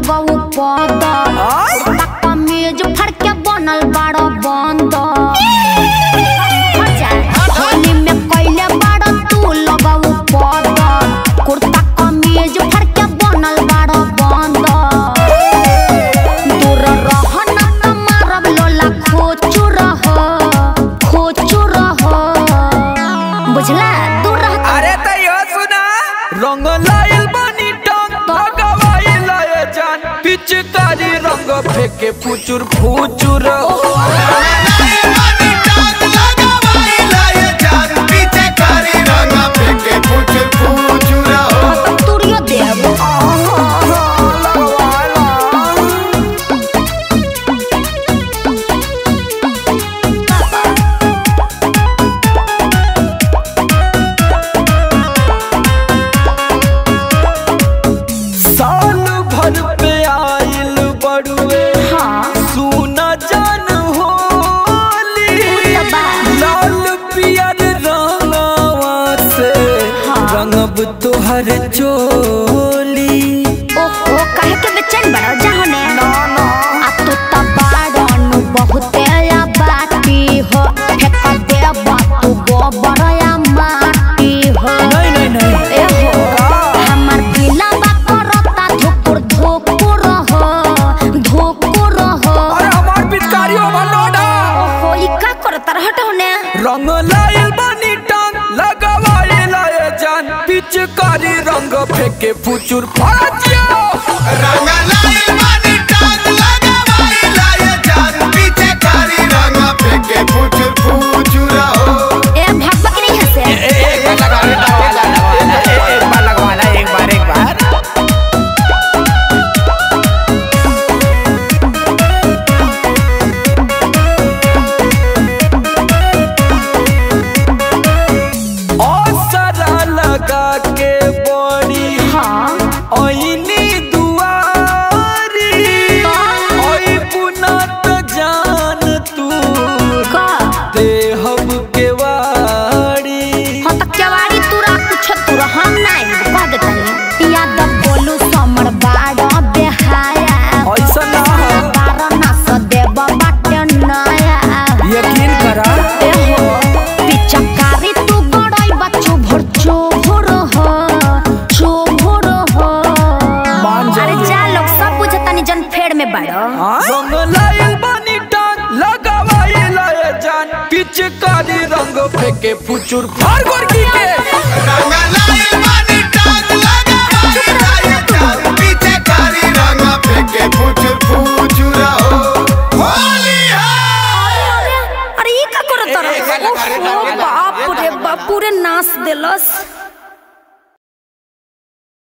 लगऊ पद कमीज फड़ के बनल बड़ बंद होली में कैले बड़ तू लगऊ पद कुर्ता कमीज फड़ के बनल बड़ बंद दूर रह न त मारब लोला खोचू रह खोचू रह बुझला दूर रह त- अरे तैयो सुना रंग लाइल बनी टंग भगवाई लाए जान पिचकारी रंग फेंके फुचुर फुचुर तुरियो देव साल भर पे आइल बड़ुए हाँ सुना जान होली त बा। लाल पियर रंगवा से हाँ। रंगब तोहर चोली ओहो कहे के बेचैन बड़ा जहने आ तू त बाड़नु बहुते या बाटी हो फेक दे तू गोबर या माटी हो नहीं नहीं नहीं ए हो हमर दिला बा करता धुकुर धुकुर हो धुकुर हो अरे हमार पिचकारी ओवरलोड ओहो ई का करता रहत होने रंग लाइल बनी टांग लगवाई लाए जान पिचकारी रंग फेंके फुचुर फाजियो ए भगवा के नहीं हंसे एक बार लगवाना एक बार लगवाना एक बार एक बार असरा लगा के बड़ी हाँ ऐनी दुआरी ओई पुनत जान तू का देहब के वारी हाँ तो केवाड़ी तुरा कुछ तुरा हम नहीं कह देता नहीं याद बोलू समर बाड़ा बेहाया ऐसा ना हो बारह नस देव बाटे नया यकीन करा ए हो पिचकारी तू बड़ाई बच्चू भर चोभर हो चोभर हो मान अरे जाइए। जा लोग सब बुझतानी जन फेड़ में बड़ो रंग लाइल बनी टांग लगवाई लाए जान पिचकारी रंग फेंके फुचुर फार गोरकी के रंग लाइल बनी